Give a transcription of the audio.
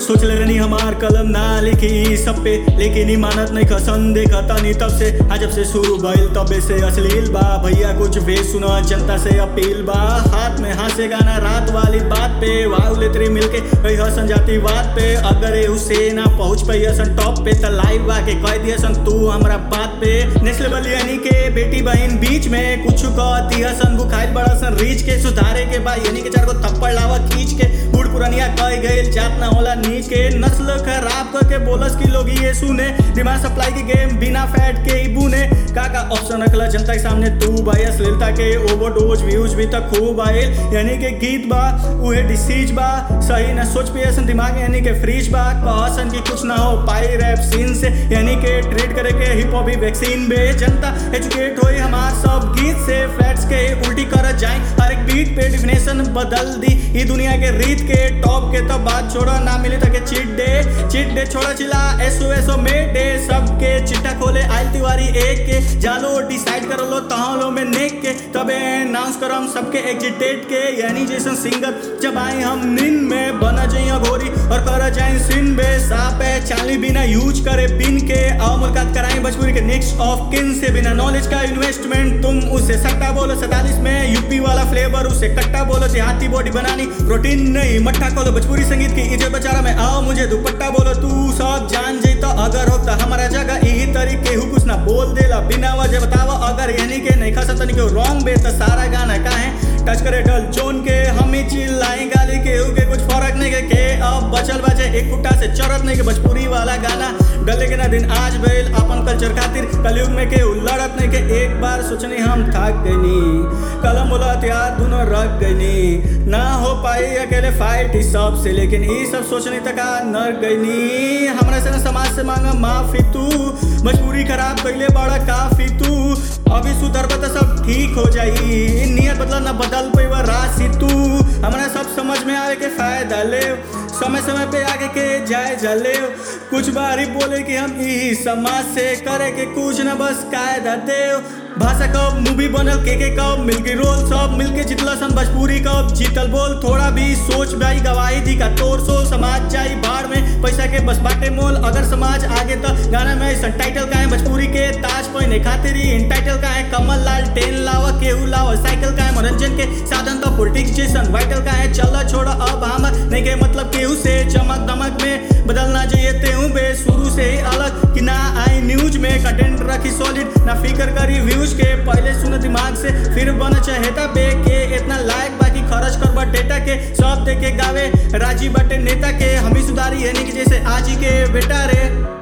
सोच ले रही हमार कलम ना लिखी ई सब पे लेकिन ई मानत नहीं खसन देखा तानी तब से आज जब से शुरू भइल तबे से अश्लील बा भैया कुछ वे सुना जनता से अपील बा हाथ में हाथ से गाना रात वाली बात पे वाव लेतरी मिलके कही हसन जाती बात पे अगर ए हुसैन ना पहुंच पाई हसन टॉप पे त लाइव आके कह दिया सन तू हमरा बात पे नेस्ले बलियानी के बेटी बहन बीच में कुछ कहती हसन बुखाइल बड़ा सन रीच के सुधारे के बा यानी के चार को थप्पड़ लावा खींच के बूढ़ पुरानिया कह गए जात ना होला नीच के नस्ल खराब करके बोलस की लोग ये सुने डिमांड सप्लाई की गेम बिना फैट के ही बुने का का ऑप्शन रखला जनता के सामने तू भाई अश्लीलता के ओवरडोज व्यूज भी तक खूब आयल यानी के गीत बा उहे डिसीज बा सही न सोच पे ऐसन दिमाग यानी के फ्रीज बा कहसन की कुछ ना हो पाई रैप सीन से यानी के ट्रीट करे के हिप हॉप वैक्सीन बे जनता एजुकेट होई हमार सब गीत से फैक्ट्स के उल्टी कर जाए हर एक बीट पे डिफिनेशन बदल दी ई दुनिया के रीत के टॉप के तो बात छोड़ा ना मिले तक चीट डे चीट डे छोड़ा चिला एसओ एसओ में डे सबके चिट्टा खोले आयल तिवारी एक के जालो डिसाइड कर लो तहाँ लो में नेक के तबे अनाउंस करम सबके एग्जिट डेट के यानी जैसन सिंगर जब आए हम निन में बना जाइए घोरी और कर जाए सिन बे साप है चाली बिना यूज करे पिन के आओ मुलाकात कराए भोजपुरी के नेक्स्ट ऑफ किन से बिना नॉलेज का इन्वेस्टमेंट तुम उसे सट्टा बोलो सैतालीस में यूपी वाला फ्लेवर उसे कट्टा बोलो देहाती बॉडी बनानी प्रोटीन नहीं मट्ठा खोलो भोजपुरी संगीत की इज्जत बचारा में आओ मुझे दुपट्टा बोलो तू सब जान जैता अगर होता हमारा जगह यही तरीके हु कुछ ना बोल देला बिना वजह बतावा अगर यानी के नहीं खा सकता नहीं रॉन्ग बे तो सारा गाना का है टच करे डल जोन के हम ही चिल्लाए गाली के हु के कुछ फर्क नहीं के, के अब बचल बचे एक फुट्टा से चरत नहीं के भोजपुरी वाला गाना डले के ना दिन आज भइल अपन कल्चर खातिर कलयुग में के लड़त नहीं के एक बार सोचनी हम थक गईनी कलम बोला हथियार दोनों रख गईनी ना हो पाई अकेले फाइट इस सब से लेकिन ये सब सोचने तक आ नर गईनी हमरा से ना समाज से मांगा माफी तू मजबूरी खराब कैले बड़ा काफी तू अभी सुधर तो सब ठीक हो जाई नियत बदला ना बदल पैवा राशि तू हमरा सब समझ में आवे के फायदा ले समय समय पे आगे के जाए जले कुछ बारी बोले कि हम ई समाज से करे के कुछ न बस कायदा देव भाषा कब मूवी बनल के के कब मिलके रोल सब मिलके जितला सन भोजपुरी कब जीतल बोल थोड़ा भी सोच भाई गवाही दी का तोर सोल समाज जाई बाढ़ में पैसा के बस बाटे मोल अगर समाज आगे तो गाना में ऐसा टाइटल का है भोजपुरी के ताज पहने खातिर ही इन टाइटल का है कमल लाल टेन लावा केहू लावा साइकिल का है मनोरंजन के साधन तो पॉलिटिक्स जैसन वाइटल का है चल छोड़ा अब हम नहीं के मतलब केहू से चमक दमक में बदलना चाहिए तेहू बे शुरू से ही अलग कि ना आई न्यूज में कंटेंट रखी सॉलिड ना फिकर करी व्यूज के पहले सुन दिमाग से फिर बन चाहेता बे के इतना लायक बाकी खर्च कर डेटा के सब दे के गावे राजी बटे नेता के हम ही सुधारी है नहीं कि जैसे आज ही के बेटा रे